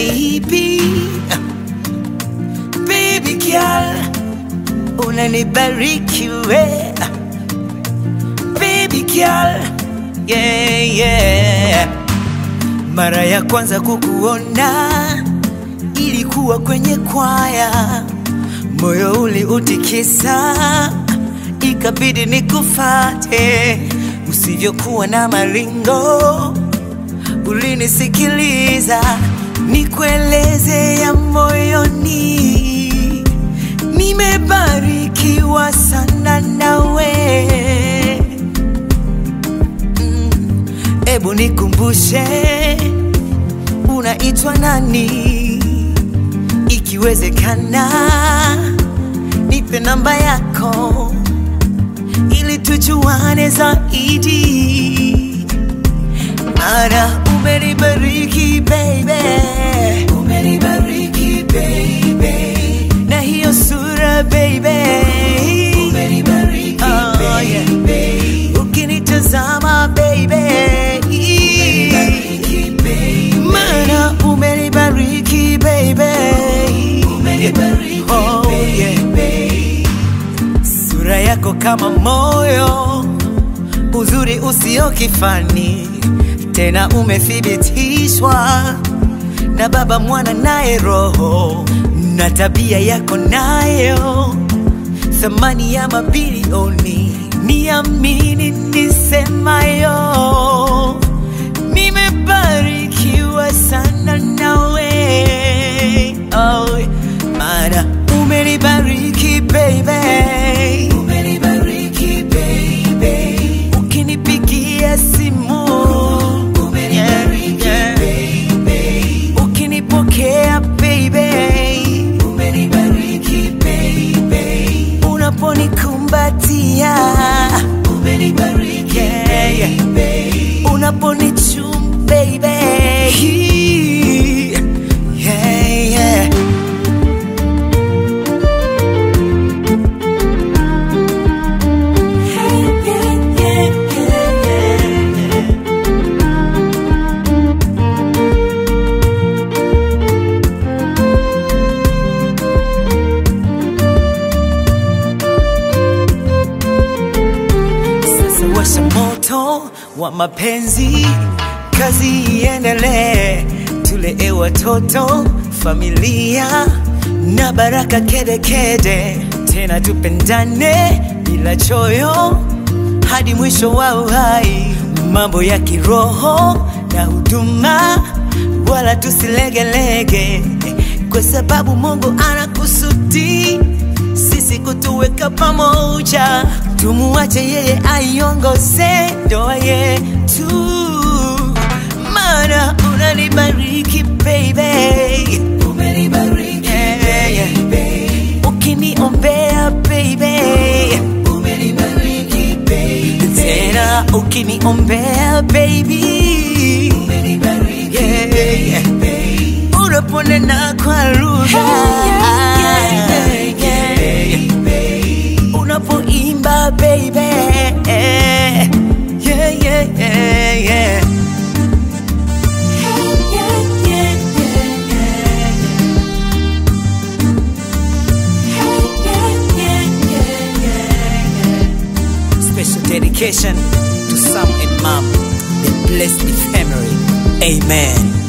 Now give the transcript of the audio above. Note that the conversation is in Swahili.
baby baby girl unanibariki we baby girl yeah, yeah. mara ya kwanza kukuona ilikuwa kwenye kwaya moyo uliutikisa ikabidi nikufate usivyokuwa na maringo ulinisikiliza nikueleze ya moyoni nimebarikiwa sana nawe Mm, ebu nikumbushe unaitwa nani ikiwezekana nipe namba yako ili tujuane zaidi Mara umenibariki baby, umenibariki baby, na hiyo sura baby, umenibariki oh, baby, ukinitazama baby, umenibariki baby, mara umenibariki baby, umenibariki oh, baby, sura yako kama moyo uzuri usio kifani, tena umethibitishwa na Baba, Mwana naye Roho, na tabia yako nayo thamani ya mabilioni. Niamini nisemayo, nimebarikiwa sana nawe oh, maana umenibariki baby, umenibariki baby, ukinipigia simu umenibariki baby, ukinipokea baby, umenibariki baby, unaponikumbatia umenibariki baby, unaponichum baby, yeah, yeah. Sasa washa moto wa mapenzi, kazi iendelee, tulee watoto, familia na baraka kede kede, tena tupendane bila choyo hadi mwisho wa uhai, mambo ya kiroho na huduma, wala tusilegelege, kwa sababu Mungu anakusudi sisi kutuweka pamoja, tumuache yeye aiongoze ndoa yetu, maana unanibariki baby, umenibariki baby, ukiniombea baby, umenibariki baby, tena ukiniombea baby, umenibariki baby, unaponena kwa lugha unapoimba baby yeah, yeah, yeah, yeah. Special dedication to Sam and Mom, the blessed family. Amen.